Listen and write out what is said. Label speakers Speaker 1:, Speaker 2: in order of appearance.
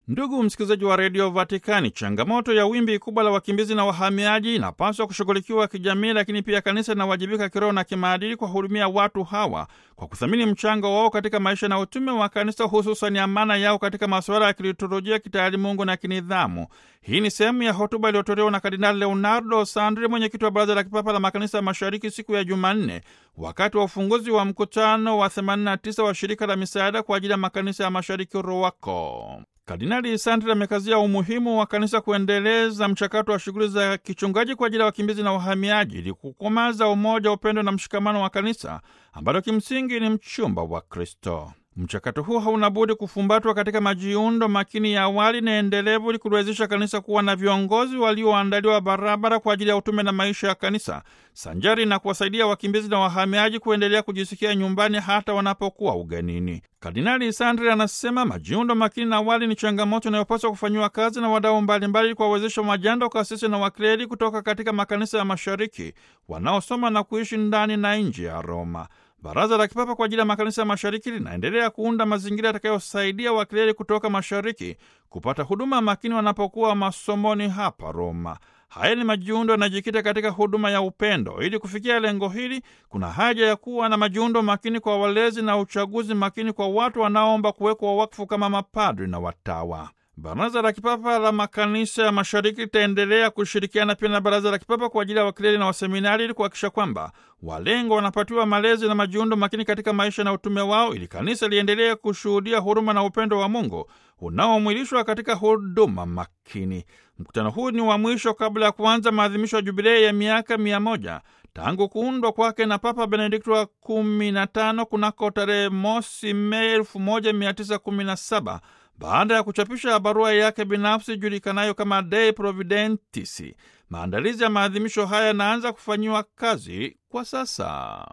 Speaker 1: Ndugu msikilizaji wa redio Vatikani, changamoto ya wimbi kubwa la wakimbizi na wahamiaji inapaswa kushughulikiwa kijamii, lakini pia kanisa linawajibika kiroho na kimaadili kuwahudumia watu hawa kwa kuthamini mchango wao katika maisha na utume wa kanisa, hususani amana yao katika masuala ya kiliturujia, kitaalimungu na kinidhamu. Hii ni sehemu ya hotuba iliyotolewa na Kardinali Leonardo Sandri, mwenyekiti wa Baraza la Kipapa la Makanisa ya Mashariki, siku ya Jumanne wakati wa ufunguzi wa mkutano wa 89 wa shirika la misaada kwa ajili ya makanisa ya mashariki ROWACO. Kardinali Sandri amekazia umuhimu wa kanisa kuendeleza mchakato wa shughuli za kichungaji kwa ajili ya wakimbizi na wahamiaji ili kukomaza umoja, upendo na mshikamano wa kanisa ambalo kimsingi ni mchumba wa Kristo. Mchakato huu hauna budi kufumbatwa katika majiundo makini ya awali na endelevu ili kuliwezesha kanisa kuwa na viongozi walioandaliwa barabara kwa ajili ya utume na maisha ya kanisa, sanjari na kuwasaidia wakimbizi na wahamiaji kuendelea kujisikia nyumbani hata wanapokuwa ugenini. Kardinali Sandri anasema majiundo makini na awali ni changamoto inayopaswa kufanyiwa kazi na wadau mbalimbali kuwawezesha majando, kasisi na wakleli kutoka katika makanisa ya mashariki wanaosoma na kuishi ndani na nje ya Roma. Baraza la Kipapa kwa ajili ya makanisa ya mashariki linaendelea kuunda mazingira yatakayosaidia wakileli kutoka mashariki kupata huduma makini wanapokuwa masomoni hapa Roma. Haya ni majiundo yanajikita katika huduma ya upendo. Ili kufikia lengo hili, kuna haja ya kuwa na majiundo makini kwa walezi na uchaguzi makini kwa watu wanaoomba kuwekwa wakfu kama mapadri na watawa. Baraza la Kipapa la Makanisa ya Mashariki litaendelea kushirikiana pia na Baraza la Kipapa kwa ajili ya wakileli na waseminari ili kuhakikisha kwamba walengwa wanapatiwa malezi na majiundo makini katika maisha na utume wao, ili kanisa liendelee kushuhudia huruma na upendo wa Mungu unaomwilishwa katika huduma makini. Mkutano huu ni wa mwisho kabla ya kuanza maadhimisho ya jubilei ya miaka mia moja tangu kuundwa kwake na Papa Benedikto wa kumi na tano kunako tarehe mosi Mei elfu moja mia tisa kumi na saba baada ya kuchapisha barua yake binafsi julikanayo kama Dei Providentis. Maandalizi ya maadhimisho haya yanaanza kufanyiwa kazi kwa sasa.